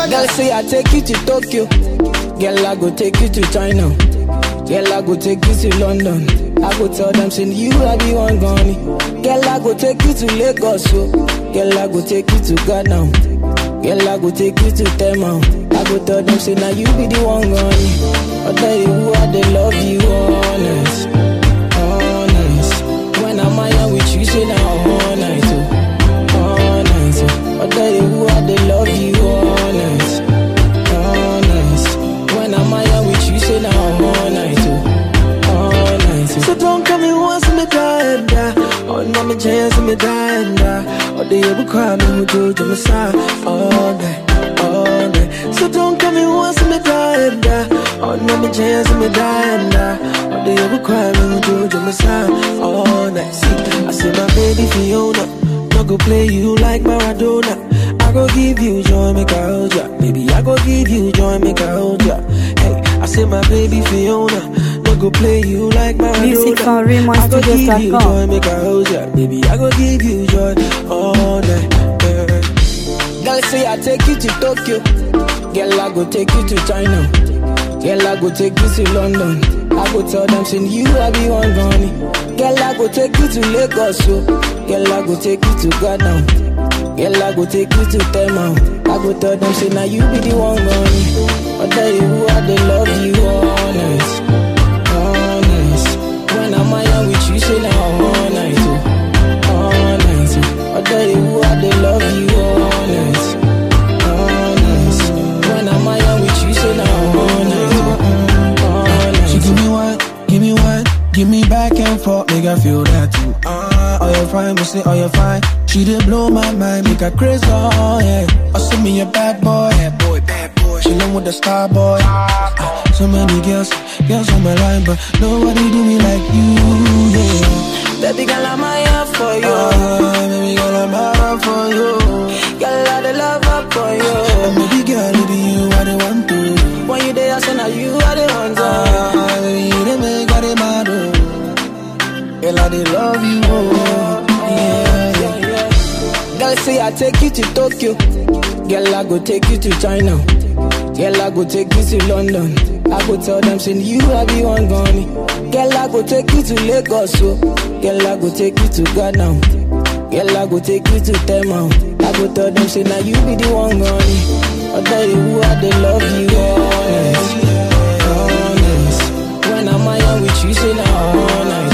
Girl say I take you to Tokyo. Girl I go take you to China. Girl I go take you to London. I go tell them say you I be one gone. Girl I go take you to Lagos. So. Girl I go take you to Ghana. Girl I go take you to Tema. I go tell them say now you be the one gone. I tell you who I they love you honest, honest. When I'm out with you say now all night. Oh all night. oh. I tell you who I they love you honest, honest. When I'm out with you, say now all night, oh, all night. oh. So don't come me once me die and die. Oh, no me chance me die and die. Oh, they ever cry me who do to me side all night, all night. So don't come me once me die and die. Oh, no me chance me die and die. Oh, they ever cry me who do to me side all night. See, I say my baby Fiona, no go play you like Maradona. I go give you joy, make I hold ya. Baby, I go give you joy, make I hold ya. Hey, I say my baby Fiona, no go play you like Maradona. Music from I go give you RaymonStudios.com. joy, make I hold ya. Baby, I go give you joy all night. yeah. Girl say I take you to Tokyo. Girl I go take you to China. Girl I go take you to London. I go tell them say you I be one gone. Girl I go take you to Lagos. So. Girl I go take you to Ghana. Girl I go take you to Tema. I go tell them say now you be the one gone. I tell you who I they love you honest, honest. When I'm out with you say now all night. Oh all night. oh. I tell you who I they love you honest, honest. When I'm out with you, say now all night, oh, all night. She give me one, give me one, give me back and forth, make I feel that too. Ah, oh you fine, me say oh you fine. She did blow my mind, make her crazy, oh yeah. Oh send me a bad boy, bad boy, bad boy. She with the star boy. Ah, so many girls, girls on my line, but nobody do me like you, yeah. Baby girl, I'm here for you. Ah, baby girl, I'm out for you. Girl, I the love up for you. And baby girl, it be you I the want to. When you there, I say now you are the one. to. Ah, baby, you the make I the mad, oh. Girl, I the love you, oh. Yeah, yeah. Yeah, yeah. Girl, say I take you to Tokyo. Girl, I go take you to China. Girl, I go take you to London. I go tell them say you I be one gone. Girl, I go take you to Lagos. So. Girl, I go take you to Ghana. Girl, I go take you to Tema. I go tell them say now you be the one gone. I tell you who I they love you honest, honest. When I'm out with you, say now all night.